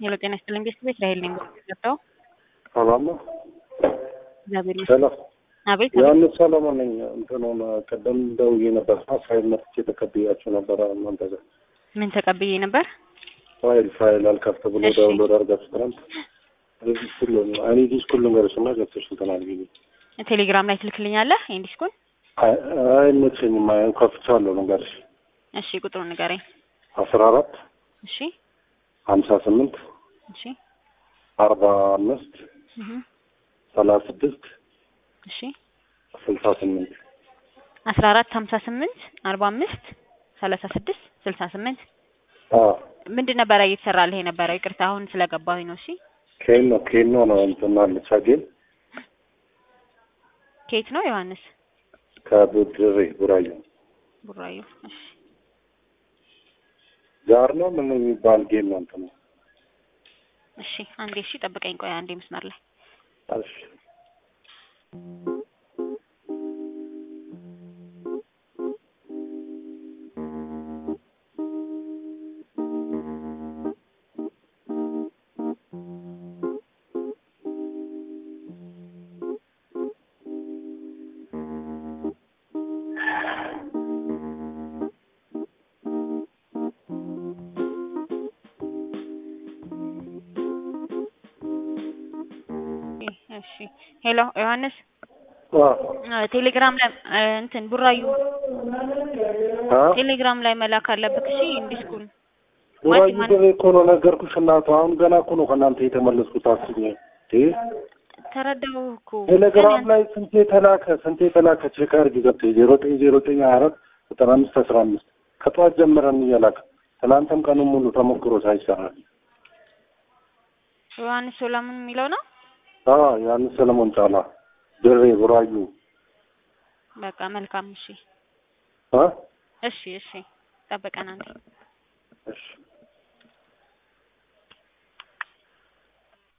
ሄሎ ጤና ይስጥልኝ ቤት ቤት ራሄል ነኝ ገብተው ሰላም ነው። እግዚአብሔር ይመስገን። ሰላም አቤት ዮሐንስ ሰለሞን ነኝ። እንትኑን ቀደም ደውዬ ነበር ፋይል መጥቼ ተቀብያችሁ ነበረ እናንተ ጋር ምን ተቀብዬ ነበር? ፋይል ፋይል አልከፍት ብሎ እሺ። ዳውንሎድ አድርጋችሁ ትናንት እዚህ ሁሉ እኔ ዲስ ሁሉ ነገሮች እና ገብተሽ እንትን አድርጊልኝ። ቴሌግራም ላይ ትልክልኛለህ ኢንዲስኩን? አይ አይመቸኝም። አይ ከፍቻለሁ ነገርሽ እሺ ቁጥሩን ንገረኝ። አስራ አራት እሺ ሀምሳ ስምንት እሺ አርባ አምስት እህ ሰላሳ ስድስት እሺ ስልሳ ስምንት አስራ አራት ሀምሳ ስምንት አርባ አምስት ሰላሳ ስድስት ስልሳ ስምንት አዎ ምንድን ነበረ እየተሰራልህ የነበረው? ይቅርታ አሁን ስለገባሁኝ ነው። እሺ ኬኖ ኬኖ ነው እንትን አለች አጌን ከየት ነው ዮሐንስ? ከቡድሬ ቡራዩ ቡራዩ። እሺ ጋር ነው ምን የሚባል ጌም ነው እንትን ነው እሺ አንዴ እሺ ጠብቀኝ፣ ቆይ አንዴ መስመር ላይ እሺ እሺ ሄሎ ዮሐንስ አዎ አ፣ ቴሌግራም ላይ አ፣ እንትን ቡራዩ አ ቴሌግራም ላይ መላክ አለብህ። እሺ ኢንዲስኩን ቡራዩ ማን- ድሬ እኮ ነው ነገርኩሽ። እናቱ አሁን ገና እኮ ነው ከእናንተ የተመለስኩት። አስኝ እ ተረዳሁ እኮ ቴሌግራም ግን ላይ ስንቴ ተላከ ስንቴ ተላከ ቼክ አድርጊ ገብተሽ ዜሮ ዘጠኝ ዜሮ ዘጠኝ ሀያ አራት ዘጠና አምስት አስራ አምስት ከጠዋት ጀምረን እየላክ ትናንትም ቀኑን ሙሉ ተሞክሮ ሳይሰራ ዮሐንስ ሶላሙን የሚለው ነው። አዎ ዮሐንስ ሰለሞን ጫላ ድሬ ቡራዩ በቃ መልካም። እሺ አ እሺ እሺ ጠብቀን አንዴ እሺ